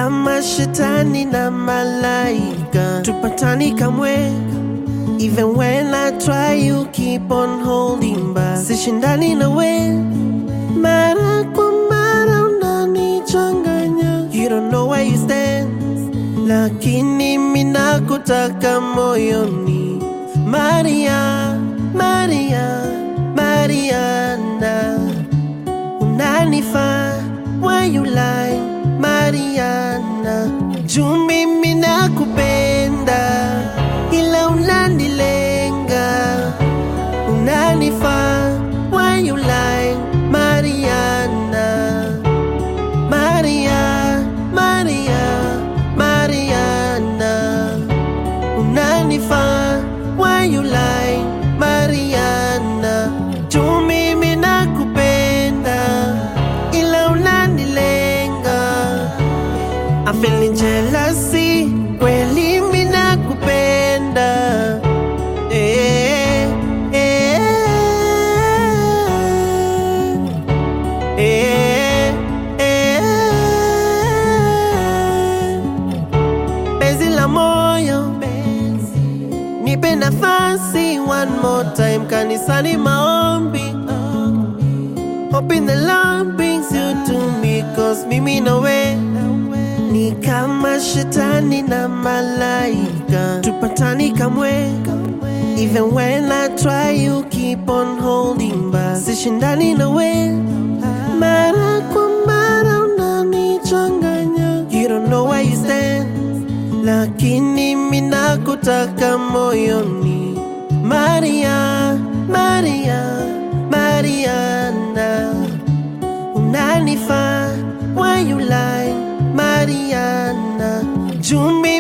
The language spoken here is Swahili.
kama shetani na malaika, tupatani kamwe. Even when I try, you keep on holding back. Sishindani na we, mara kwa mara unanichanganya. You don't know where you stand, lakini mina kutaka moyoni. Maria, Maria, Mariana, unanifaa why you lie, Mariana. Juu mimi nakupenda, ila unanilenga, unanifaa why you lie, Mariana. Maria, Maria, Mariana, unanifaa why you lie, Mariana. Juu mimi nakupenda, ila unanilenga. I'm feeling jealousy, kweli mimi nakupenda. Eh, eh, eh, eh. Penzi la moyo, nipe nafasi one more time kanisani maombi Hoping the Lord brings you to me Cause mimi na we Ni kama shetani na malaika Tupatani kamwe Even when I try you keep on holding back Sishindani na we Mara kwa mara unanichanganya You don't know where you stand Lakini mina kutaka moyoni Maria, Maria, Mariana Unanifaa why you lie, Mariana Juu mimi